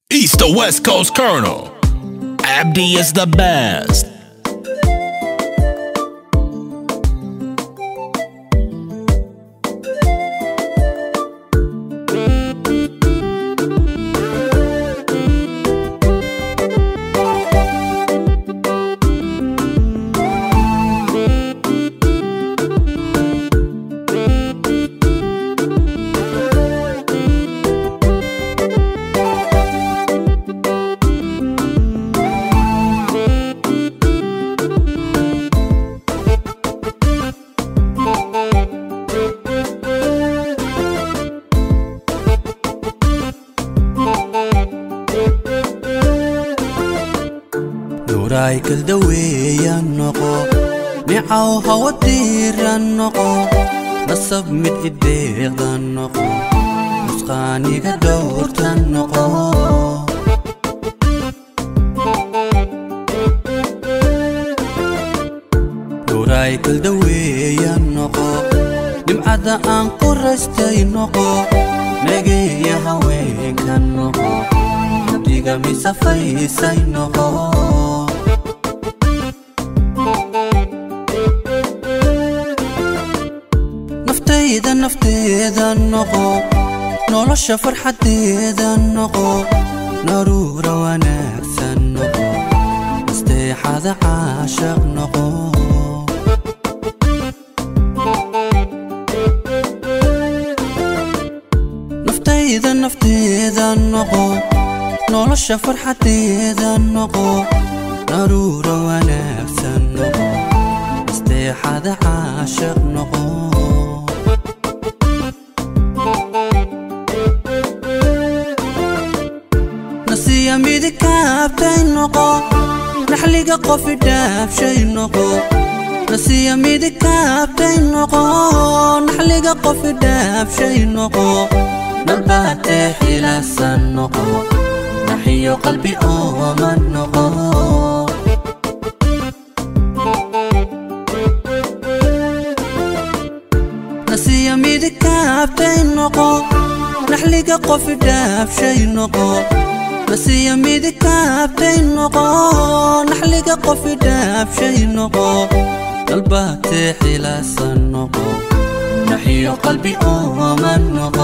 East to West Coast Colonel. Abdi is the best. nuuraay kaldaweeyaan noqo nicaw hawa diiran noqo nasab mid ideeqdan noqo nusqaaniga dhowrtan noqo nuuraay kaldaweeyaan noqo nimcadda aan ku raystay noqo negeeya haweenkan noqo abdiga misafaysay noqo naftayda nafteeda noqo nolosha farxadeeda noqo naruura wanaagsan noqo nasteexada caashaq noqo naftayda nafteeda noqo nolosha farxadeeda noqo naruura wanaagsan noqo nasteexada caashaq noqo nasiya midikaabtay noqo naxliga qofi dhaabshay noqo nasiya midikaabtay noqo naxliga qofi dhaabshay noqo nalbaatee xilasan noqo naxiyo qalbi ooman noqo nasiya midikaabtay noqo naxliga qofi dhaabshay noqo nasiya midikaabtay noqo naxliga qofi dhaabshay noqo dalbaatee xilasan noqo naxiyo qalbi ooman noqo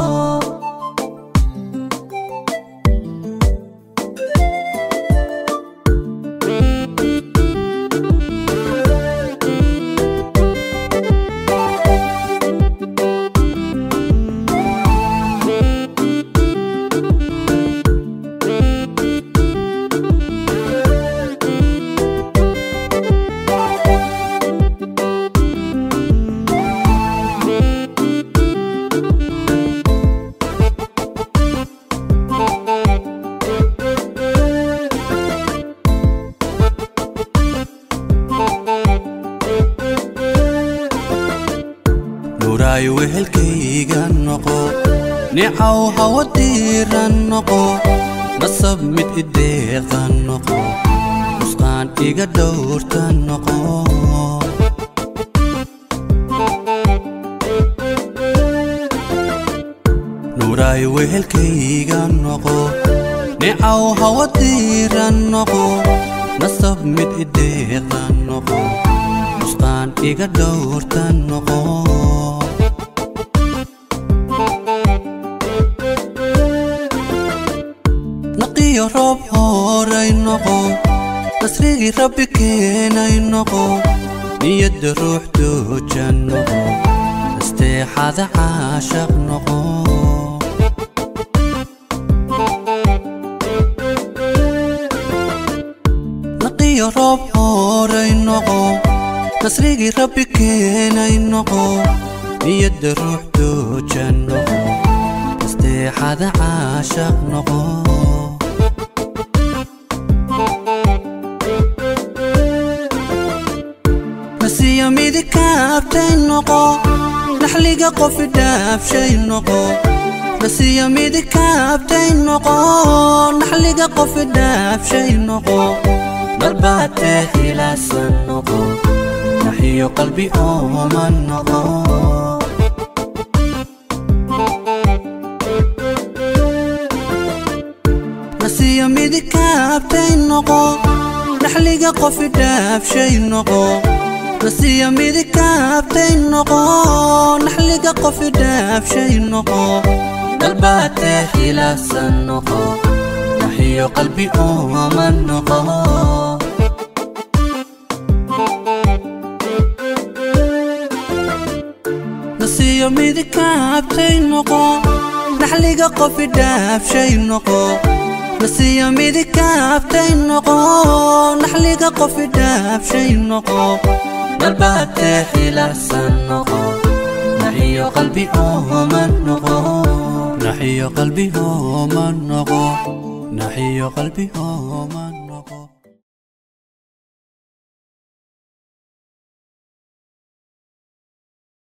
nuuraay wehelkayga noqo nicaw hawa diiran noqo nasab mid ideeqdan noqo nusqaan iga dhowrtan noqo nuuraay wehelkayga noqo nicaw hawa diiran noqo nasab mid ideeqdan noqo nusqaan iga dhowrtan noqo naqiyo roob horay noqo nasrigii rabbi keenay noqo niyadda ruux doojan noqo nasteexada caashaq noqo naqiyo roob horay noqo nasrigii rabbi keenay noqo niyadda ruux doojan noqo nasteexada caashaq noqo nasiya midikaabtay noqo naxliga qofi dhaabshay noqo nasiya midikaabtay noqo naxliga qofi dhaabshay noqo dalbaatee xilasan noqo naxiyo qalbi ooman noqo nasiyo midikaabtay noqo dhaxliga qofi dhaafshay noqo nasiyo midikaabtay noqo naxliga qofi dhaafshay noqo dalbaatee xilaasan noqo naxiyo qalbi ooma noqo nasiyo midikaabtay noqo naxliga qofi dhaafshay noqo nasiyo midikaabtay noqo naxliga qofi dhaafshay noqo dalbaatee xilaasan noqo naxiyo qalbi ooma noqo naxiyo qalbi ooma noqo naxiyo qalbi ooma noqo